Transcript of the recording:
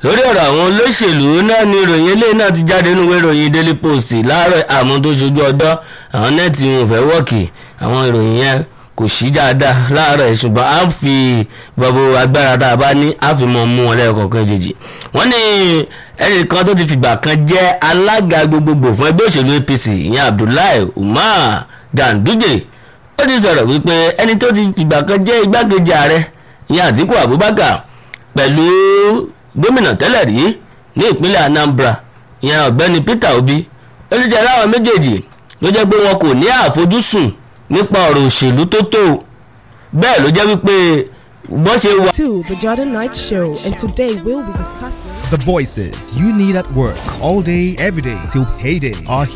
lórí ọ̀rọ̀ àwọn olóṣèlú náà ni ìròyìn eléyìí náà ti jáde nínú ìwé ìròyìn daily post láàárọ̀ àmọ́ tó ṣojú ọjọ́ àwọn nẹ́ẹ̀tì wọn ò fẹ́ wọ́ọ̀kì àwọn ìròyìn yẹn kò sí dáadáa láàárọ̀ ẹ̀ ṣùgbọ́n a fi gbogbo agbára tá a bá ní a fi mọ̀ mú wọn lẹ́ẹ̀kọ̀ọ̀kan jèjì wọ́n ní ẹnìkan tó ti fìgbà kan jẹ́ alága gbogbogbò fún ẹgbẹ́ òṣèlú apc ìyẹn abdullahi umar ganduje ó ti sọ̀rọ̀ wípé ẹni tó ti fìgbà kan jẹ́ igbákejì ààrẹ ìyẹn àtíkù abubakar pẹ̀lú gómìnà tẹ́lẹ̀ rí ní ìpínlẹ̀ anambra ìyẹn ọ̀gbẹ́ni peter obi ó ti jẹ́ láwọn méjèèjì ló jẹ́ pé wọn kò ní àfojúsùn nípa ọ̀rọ̀ òṣèlú tó tó bẹ́ẹ̀ ló jẹ́ wípé bó ṣe wà. to the Jordan Night Show, and today we'll be discussing. The voices you need at work all day, every day till payday are